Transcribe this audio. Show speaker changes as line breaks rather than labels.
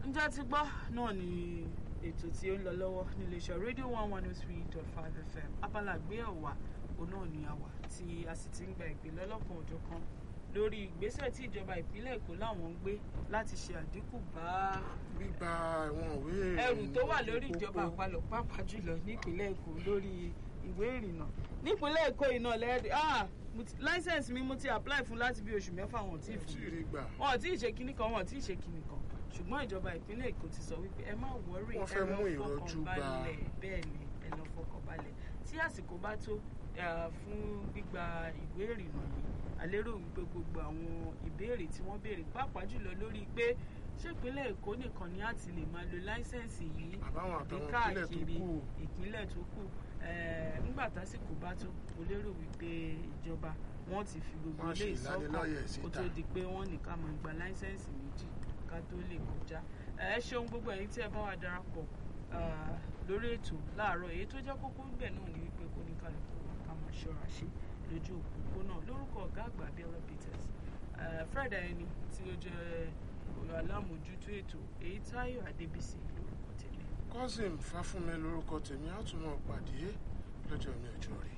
ǹjẹ́ ti gbọ́ náà ni ètò tí ó ń lọ lọ́wọ́ níléeṣẹ́ rédíò one one oh three dot five fm abala àgbéyẹ̀wò òun náà ni àwà tí a sì ti ń gba ìpè lọ́lọ́kan òjọ̀ kan lórí ìgbésẹ̀ tí ìjọba ìpínlẹ̀ èkó làwọn ń gbé láti ṣe àdínkù bá
gbígba àwọn ìwé
ẹrù tó wà
ìrìnnà
lórí
pópó.
ìjọba àpapọ̀ pàápàá jùlọ nípínlẹ̀ èkó lórí ìwé ìrìnnà nípínlẹ̀ èkó iná lẹ́ẹ̀dẹ̀ ah mo ti- license mi mo ti apply fún láti bí oṣù mẹ́fà wọn ò tí ì fún
tí
mi
ì rí gbà
wọn ò tí ì ṣe kinní kan wọn ò tí ì ṣe kinní kan ṣùgbọ́n ìjọba ìpínlẹ̀ èkó ti sọ wípé ẹ má wọrí
Wọ́n fẹ́ mú ìrọ̀jú bá-
balẹ̀ bẹ́ẹ̀ ni ẹ lọ fọkàn balẹ̀ tí àsìkò bá tó eh, fún gbígba ìwé ìrìnnà yìí àlérò wípé gbogbo àwọn ìbéèrè tí wọ́n béèrè pàápàá jùlọ lórí pé ṣé ìpínlẹ̀ èkó nìkan ni a ti lè máa lo láísẹ̀nsì yìí
àbáwọn
àbí
àtàwọn ìpínlẹ̀ tó
káàkiri
kù
ìpínlẹ̀ tó kù Eh, ńgbà tásìkò bá tó mo lérò wípé ìjọba wọn ti fi gbogbo
Wọ́n á
ilé
ṣe ìlanilọ́yẹ̀
ìsọ́kàn kó
síta.
tó di pé wọ́n nìkan máa gba láísẹ̀nsì méjì ká tó lè kọjá Eh, ẹ ṣeun gbogbo ẹ̀yin tí ẹ bá wà darapọ̀ ah, lórí ètò láàárọ̀ èyí tó jẹ́ kókó ń bẹ̀ náà ni wípé kó ní kálukú wa ká máa ṣọ́ra ṣe lójú òpópónà lórúkọ ọ̀gá àgbà Abiola Peters Eh, Fred ẹni tí ó jẹ́ alámòjútó ètò èyí Táyọ̀ Adébísí lórúkọ tèmi
cousin fáfúnmi lórúkọ tèmi á tún mọ̀ pàdé lọ́jọ́ mi ọjọ́ rí